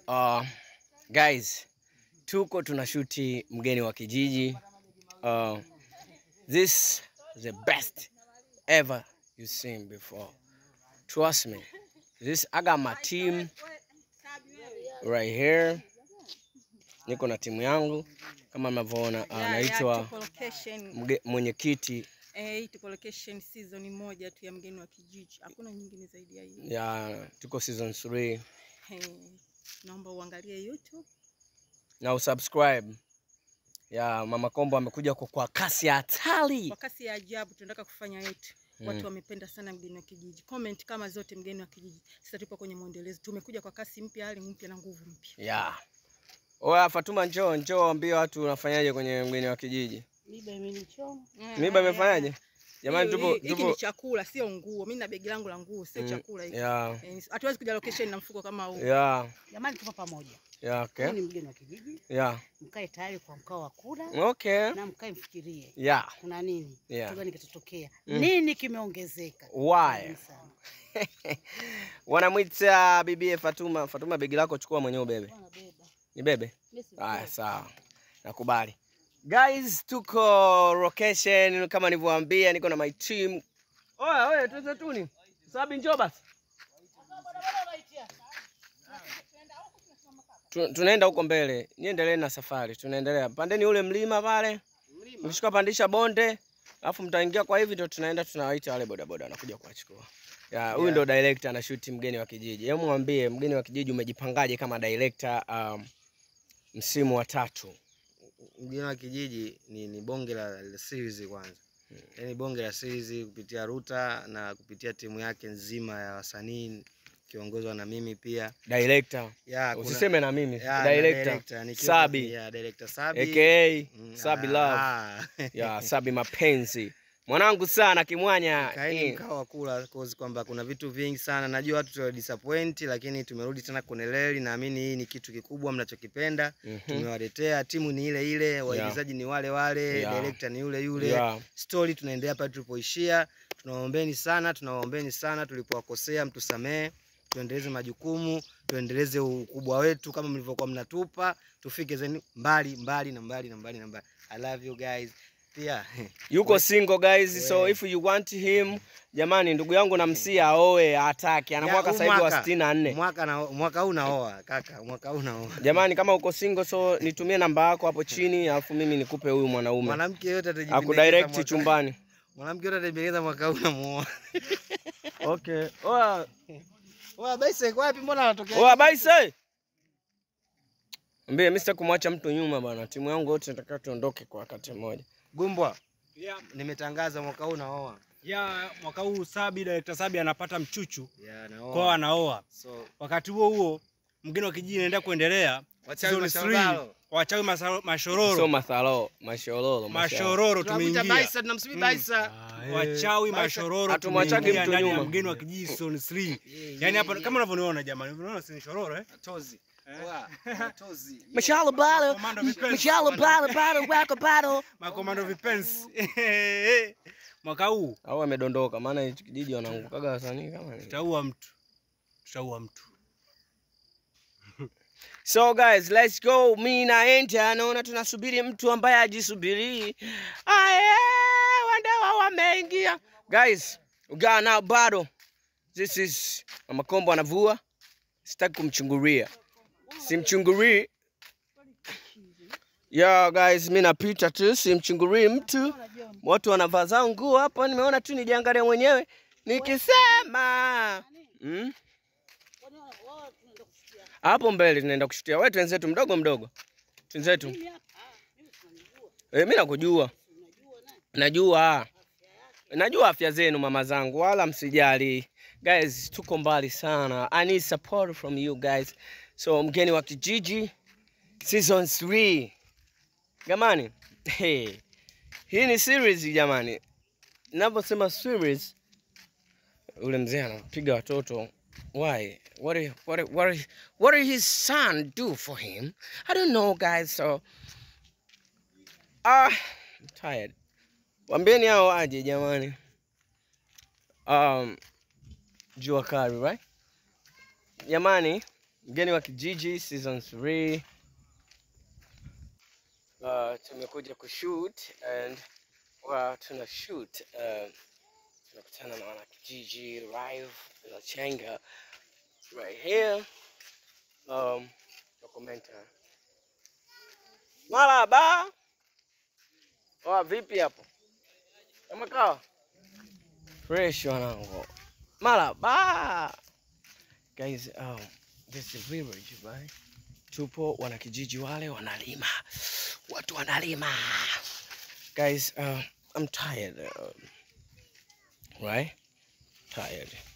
Uh, guys, tuko tunashuti mgeni wa kijiji. Uh, this is the best ever you seen before. Trust me. This I got my team right here. Niko na timu yangu kama mnavyoona, uh, Ya, ya, naitwa tuko location mge- mwenyekiti eh, hii tuko location season moja tu ya mgeni wa kijiji, hakuna nyingine zaidi ya hii. ya tuko season 3 Eh, naomba uangalie YouTube. na usubscribe. Ya Mama Kombo amekuja kwa, kwa kasi ya hatari. Kwa kasi ya ajabu tunataka kufanya yetu. Watu wamependa sana mgeni wa kijiji. Comment kama zote mgeni wa kijiji. Sasa tupo kwenye mwendelezo. Tumekuja kwa kasi mpya, hali mpya na nguvu mpya. Ya. Oya Fatuma njoo njoo ambie watu unafanyaje kwenye mgeni wa kijiji. Miba imenichoma. Miba imefanyaje? Jamani Hiyo- tupo hii- Hiki ni tupo chakula, sio nguo. Mimi na begi langu la nguo, sio Mm, chakula hiki. ya Eh, Hatuwezi kuja location na mfuko kama huu. ya Jamani, tupo pamoja. ya okay. Huyu ni mgeni wa kijiji, Ya. mkae tayari kwa mkao wa kula Okay. na mkae mfikirie Ya. kuna nini, Yeah. kitu gani kitatokea, Mm. nini kimeongezeka. Why? Karibuni sana. Wanamwita bibie Fatuma. Fatuma begi lako chukua mwenyewe ubebe. Bwana beba. Ni bebe? Mimi si Haya beba. sawa. Nakubali. Guys, tuko location kama nilivyowaambia niko na my team. Oya, oya, tuze tuni. Sabi njoo basi. Tu- Tunaenda huko mbele. Niendelee na safari. Tunaendelea. Pandeni ule mlima pale. Mkishuka pandisha bonde. Alafu mtaingia kwa hivi ndio tunaenda tunawaita wale bodaboda wanakuja kuwachukua. Ya, huyu ndio director anashuti mgeni wa kijiji. Hebu mwambie mgeni wa kijiji umejipangaje kama director um, msimu wa tatu. mgeni wa kijiji ni, ni bonge la, la series kwanza yaani bonge la series kupitia Ruta na kupitia timu yake nzima ya wasanii kiongozwa na mimi pia Director. ya, kuna- Usiseme na mimi. ya, na director. nikiwa- Sabi. ya, director Sabi aka Mm, Sabi ah, Love. ah. Ya Sabi mapenzi. Mwanangu sana kimwanya. Kaeni Eh, mkao wa kula cause kwamba kuna vitu vingi sana najua watu tuwa disappoint lakini tumerudi tena kwenye reli naamini hii ni kitu kikubwa mnachokipenda mhm. tumewaletea timu ni ile ile waigizaji ni wale wale Yeah. director ni yule yule Ya, story tunaendelea pale tulipoishia. Tunawaombeni sana, tunawaombeni sana, tulipowakosea mtusamee, tuendeleze majukumu, tuendeleze ukubwa wetu kama mlivyokuwa mnatupa, tufike zeni mbali mbali na mbali na mbali na mbali. I love you guys. Pia Yuko single guys, so We. if you want him, jamani ndugu yangu namsia aoe atake. Ana Ya, mwaka huu sasa hivi wa mwaka- 64. mwaka na mwaka huu naoa kaka, mwaka huu naoa. Jamani kama uko single so nitumie namba yako hapo chini alafu mimi nikupe huyu mwanaume. Mwanamke yote atajipendekeza Akudirect mwaka- chumbani. Mwanamke yote atajipendekeza mwaka huu namuoa. Okay. Oa, Oa basi iko wapi? Mbona anatokea? oa baise. Mbie mimi sitaki kumwacha mtu nyuma bana. Timu yangu yote nataka tuondoke kwa wakati mmoja. Gumbwa, Yeah, nimetangaza mwaka huu naoa. yeah, mwaka huu Sabi director Sabi anapata mchuchu Yeah, kwao naoa. anaoa. So, Wakati huo huo mgeni wa kijiji anaendelea kuendelea wachawi season three, masharobaro. wachawi masa- So mashororo mathalo, mashororo, mashororo Tunamwita tumeingia Baisa, tunamsubiri Baisa. wachawi Baisa- mashororo Hatumwachagi tumeingia mtu ndani ya nyuma. mgeni wa kijiji season 3 Yeah, yani yeah, hapa yeah. kama unavyoniona jamani unaona si ni shororo eh Tozi. Eh. Oa, tozi. Mashallah bala. Komando vipenzi. Mashallah bala bala wako bado. makomando vipenzi mwaka huu Au amedondoka maana hichi kijiji wanaangukaga wasanii kama ni. tutaua mtu tutaua mtu So guys, let's go. Mimi naenda naona tunasubiri mtu ambaye ajisubiri. Aye, wandawa wameingia. Guys, ugaa nao bado. This is Mama Kombo anavua. Sitaki kumchungulia. Simchungurii. Yeah guys, mimi napita tu simchungurii mtu. Watu wanavaa zao nguo hapo, nimeona tu nijiangalie mwenyewe nikisema mm? hapo mbele tunaenda kushutia. Wewe twenzetu mdogo mdogo, twenzetu. Eh, mimi nakujua, najua, najua afya zenu mama zangu, wala msijali guys. Tuko mbali sana, I need support from you guys. So mgeni wa kijiji season 3 jamani, hey. Hii ni series jamani, ninavyosema series, ule mzee anapiga watoto Why? What did, what did, what did, what did his son do for him? I don't know, guys. So, ah, I'm tired. Wambieni hao aje jamani. Um, jua kali, right? Jamani, Mgeni wa kijiji season 3. Uh, tumekuja kushoot and uh, tuna shoot uh, tunakutana na wanakijiji live la Chenga right here um, documentary. Maraba. Oa, vipi hapo? Kama kawa? Fresh wanangu. Maraba. Guys, um, this is village, right? Tupo wanakijiji wale wanalima. Watu wanalima. Guys, uh, I'm tired. Uh, right? Tired.